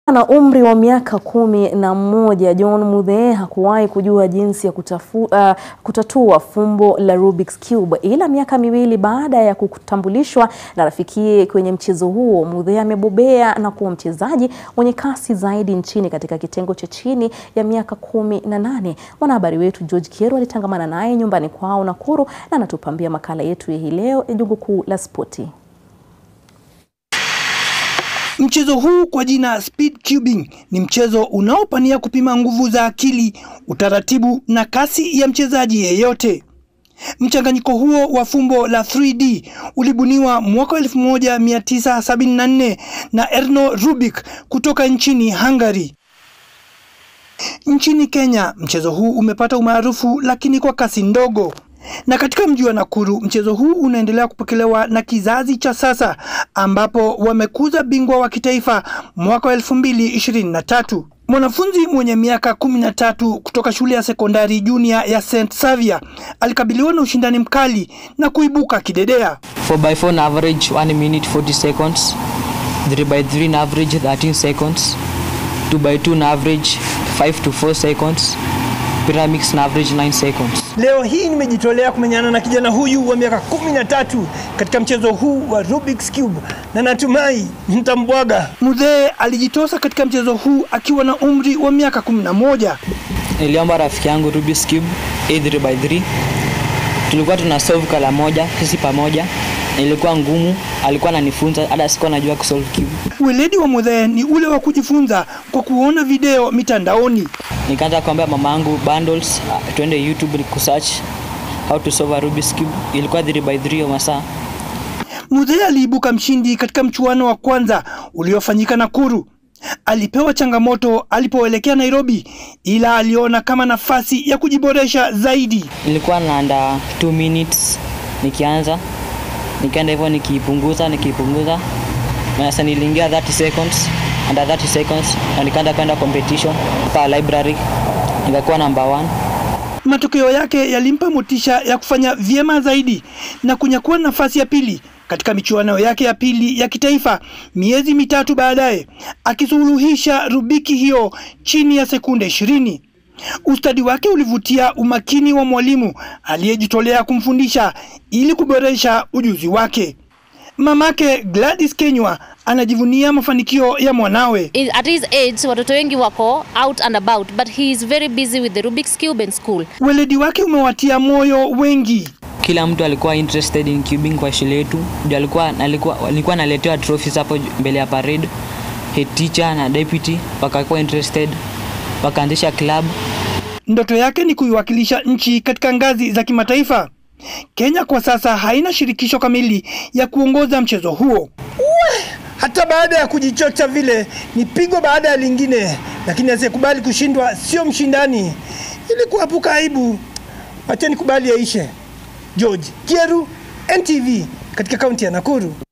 Na umri wa miaka kumi na mmoja John Muthee hakuwahi kujua jinsi ya kutafu, uh, kutatua fumbo la Rubik's Cube, ila miaka miwili baada ya kutambulishwa na rafikiye kwenye mchezo huo, Muthee amebobea na kuwa mchezaji mwenye kasi zaidi nchini katika kitengo cha chini ya miaka kumi na nane. Mwanahabari wetu George Kieru alitangamana naye nyumbani kwao Nakuru na anatupambia makala yetu ya hii leo ya Jungu Kuu la Spoti. Mchezo huu kwa jina speed cubing ni mchezo unaopania kupima nguvu za akili, utaratibu na kasi ya mchezaji yeyote. Mchanganyiko huo wa fumbo la 3D ulibuniwa mwaka 1974 na Erno Rubik kutoka nchini Hungary. Nchini Kenya, mchezo huu umepata umaarufu lakini kwa kasi ndogo. Na katika mji wa Nakuru mchezo huu unaendelea kupokelewa na kizazi cha sasa ambapo wamekuza bingwa wa kitaifa mwaka wa 2023. Mwanafunzi mwenye miaka 13 kutoka shule ya sekondari junior ya St Xavier alikabiliwa na ushindani mkali na kuibuka kidedea. 4x4 na average 1 minute 40 seconds 3x3 na average 13 seconds 2x2 na average 5 to 4 seconds Pyramix na average 9 seconds. Leo hii nimejitolea kumenyana na kijana huyu wa miaka 13 katika mchezo huu wa Rubik's Cube na natumai nitambwaga. Muthee alijitosa katika mchezo huu akiwa na umri wa miaka 11. Niliomba rafiki yangu Rubik's Cube A3 by 3. Tulikuwa tuna solve kala moja sisi pamoja. Ilikuwa ngumu, alikuwa ananifunza hata sikuwa najua kusolve cube. Weledi wa Muthee ni ule wa kujifunza kwa kuona video mitandaoni. Nikaanza kuambia mama yangu bundles, uh, twende YouTube ni kusearch how to solve a Rubik's Cube. Ilikuwa 3 by 3 ya masaa. Muthee aliibuka mshindi katika mchuano wa kwanza uliofanyika Nakuru. Alipewa changamoto alipoelekea Nairobi, ila aliona kama nafasi ya kujiboresha zaidi. Nilikuwa naanda 2 minutes nikianza, nikaenda hivyo nikipunguza nikipunguza, na sasa niliingia 30 seconds under 30 seconds na nikaenda kwenda competition pa library nikakuwa number one. Matokeo yake yalimpa motisha ya kufanya vyema zaidi na kunyakua nafasi ya pili katika michuano yake ya pili ya kitaifa miezi mitatu baadaye, akisuluhisha Rubiki hiyo chini ya sekunde ishirini. Ustadi wake ulivutia umakini wa mwalimu aliyejitolea kumfundisha ili kuboresha ujuzi wake. Mamake Gladys Kenywa anajivunia mafanikio ya mwanawe. At his age watoto wengi wako out and about but he is very busy with the Rubik's Cube in school. Weledi wake umewatia moyo wengi. Kila mtu alikuwa interested in cubing kwa shule yetu. Ndio alikuwa alikuwa alikuwa naletewa trophies hapo mbele ya parade. Head teacher na deputy wakakuwa interested, wakaanzisha club. Ndoto yake ni kuiwakilisha nchi katika ngazi za kimataifa. Kenya kwa sasa haina shirikisho kamili ya kuongoza mchezo huo. Hata baada ya kujichocha vile ni pigo baada ya lingine, lakini asiyekubali kushindwa sio mshindani. Ili kuepuka aibu, wacheni kubali yaishe. George Kieru, NTV, katika kaunti ya Nakuru.